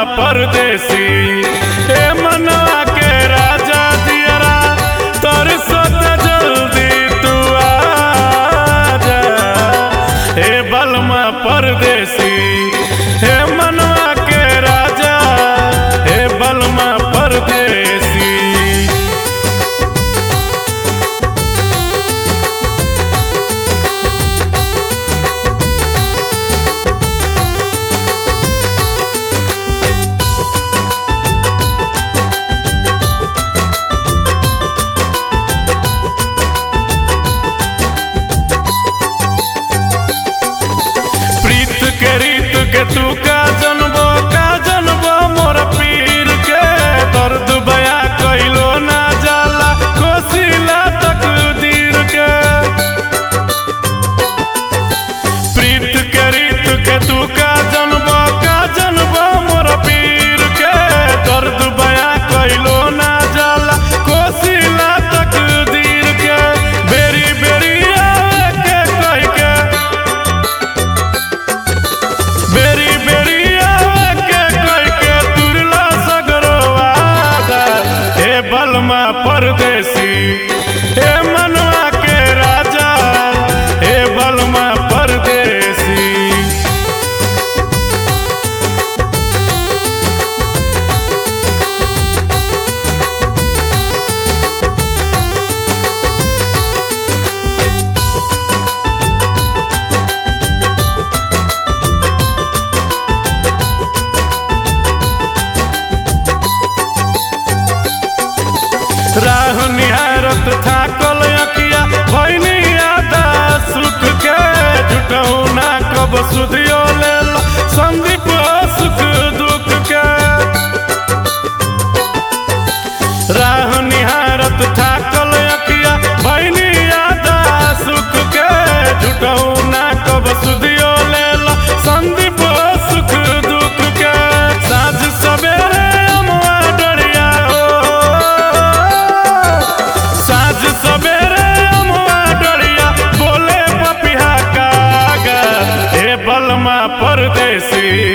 परदेसी ए मनवा के राजा दियरा तोर सोत जल्दी तू आजा ए बलमा परदेसी हे मनवा के राजा हे बलमा परदेसी प्रीत के रीत के तू का जनबो का जनबो मोर पीर के दर्द बया कइलो ना जाला कोसिला तकदीर के प्रीत के रीत के तू का जनबो का जनबो मोर पीर के दर्द बया कइलो ना जाला कोसिला तकदीर के बेरी बेरी आवे के कह के बेरी बेरी आवे के कह के तुरला सगरो वादा हे बलमा परदेसी हे मनवा के राजा हे बलमा परदेसी राह निहारत थाकल अकिया भैनी आदा सुख के जुटहु ना कब सुधियो लेल संदीप सुख दुख के राह निहारत थाकल अकिया भैनी आदा सुख के जुटहु ना कब सुधियो लेल संदीप सुख दुख के साँझ सवेरे अमुआ डरिया हो साँझ सवेरे अमुआ डरिया बोले पपिहा कागा हे बलमा परदेसी